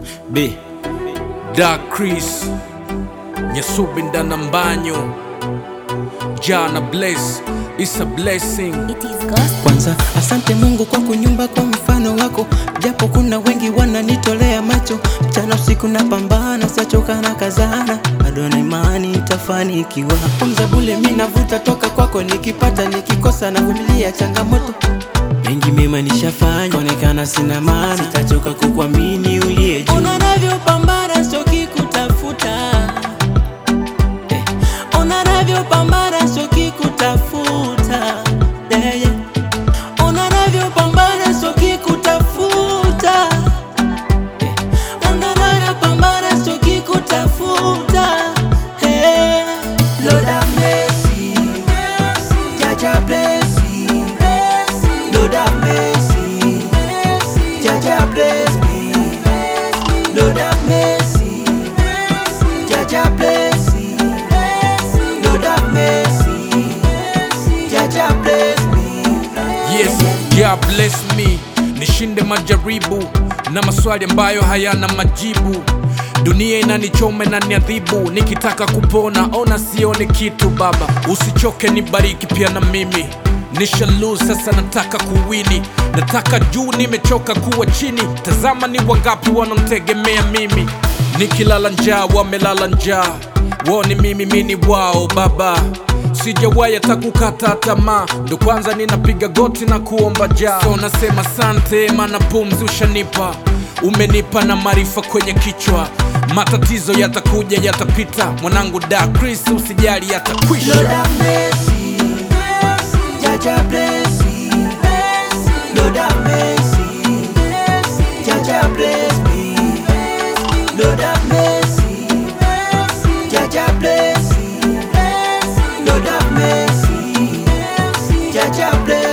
B Dark Chris Nyasubi ndana mbanyo Jana bless It's a blessing It is gospel. Kwanza asante Mungu kwa kunyumba kwa mfano wako, japo kuna wengi wananitolea macho, mchana usiku napambana, sachoka na kazana, bado na imani itafanikiwa. Pumza bule mi navuta toka kwako, nikipata nikikosa na vumilia changamoto mengi mema nishafanya, onekana sina maana, sitachoka kukuamini uliye juu. Ona navyopambana choki kutafuta eh. Ona navyopambana choki kutafuta yeah, yeah. Ona navyopambana choki kutafuta eh. Ona navyopambana choki kutafuta eh. Lord have mercy, Jaja bless me. Lord have mercy, Jaja bless me. Lord have mercy, Jaja bless me. Lord have mercy, Jaja bless me. Yes, God bless me Nishinde majaribu na maswali ambayo hayana majibu Dunia inanichoma na niadhibu, nikitaka kupona ona sione kitu. Baba usichoke, nibariki pia na mimi nisha lose sasa, nataka kuwini, nataka juu, nimechoka kuwa chini. Tazama ni wangapi wanamtegemea mimi, nikilala njaa wamelala njaa, wao ni mimi, mini wao. Baba sijawahi hata kukata tamaa, ndo kwanza ninapiga goti na kuomba jaa. So nasema sante, maana pumzi ushanipa, umenipa na maarifa kwenye kichwa. Matatizo yatakuja yatapita, mwanangu da Chris, usijali Lord yatakwisha. have mercy, Jaja bless me. Lord have mercy, Jaja bless me. Lord have mercy, Jaja bless me. Lord have mercy, Jaja bless